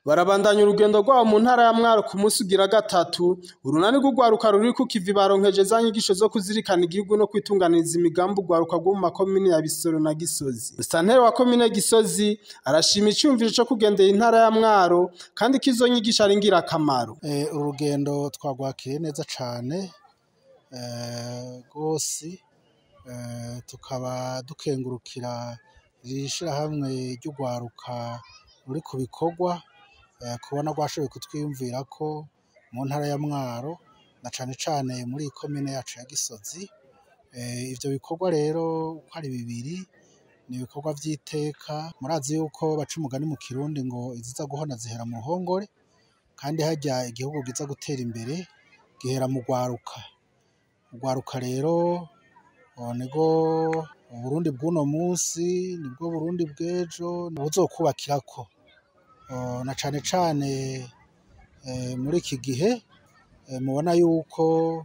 barabandanya urugendo rwabo mu ntara ya Mwaro ku munsi ugira gatatu urunani rw'urwaruka ruri ku kivi baronkeje za nyigisho zo kuzirikana igihugu no kwitunganiriza imigambi urwaruka rwo mu makomine ya Bisoro na Gisozi Musanteri wa komine Gisozi arashima icumviro co kugendera intara ya Mwaro kandi ko izo nyigisho ari ngirakamaro Eh, urugendo twagwakiriye neza cane eh, rwose eh, tukaba dukengurukira iri shirahamwe ry'urwaruka ruri ku bikorwa eh, kubona rwashoboye kutwiyumvira ko mu ntara ya Mwaro na cane cane muri iyi komine yacu ya Gisozi eh, ivyo bikorwa rero uko ari bibiri ni ibikorwa vy'iteka murazi yuko baca umugani mu kirundi ngo iziza guhona zihera mu ruhongore kandi harya igihugu giza gutera imbere gihera mu rwaruka urwaruka rero oh, nibwo uburundi bw'uno munsi nibwo burundi bw'ejo buzokubakirako Oh, na cane cane eh, muri iki gihe eh, mubona yuko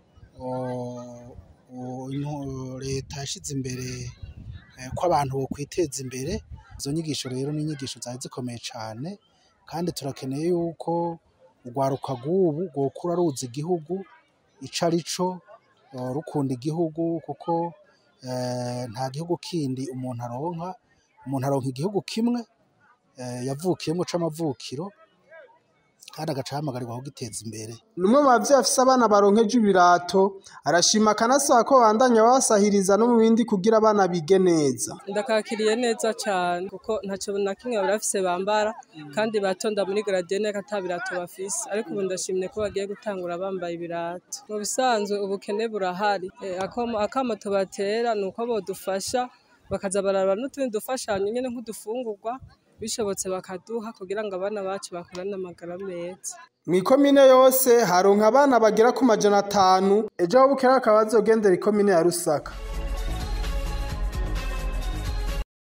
oh, oh, intu- leta yashize imbere eh, ko abantu bokwiteza imbere izo nyigisho rero ni inyigisho zari zikomeye cane kandi turakeneye yuko urwaruka rw'ubu rwokura ruzi igihugu ico arico eh, rukunda igihugu kuko eh, nta gihugu kindi umuntu aronka umuntu aronka igihugu kimwe eh, yavukiyemwo c'amavukiro kandi agaca ahamagarirwa kugiteza imbere Numwe mu bavyeyi afise abana baronkeje ibirato arashima akanasaba ko bandanya babasahiriza no mu bindi kugira abana bige neza ndakakiriye neza cyane kuko ntacyo na kimwe barafise bambara kandi batonda muri garadiyene ko ata birato bafise ariko ubu ndashimye ko bagiye gutangura bambaye ibirato mu bisanzwe ubukene burahari Eh, akamo akamo tubatera ni uko bodufasha bakaza bararaba n'utundi dufashanyo nyene nk'udufungurwa bishobotse bakaduha kugira ngo abana bacu bakurane amagara meza mw'ikomine yose haronka abana bagera ku majana atanu ejo aho bukera akaba bazogendera ikomine ya Rusaka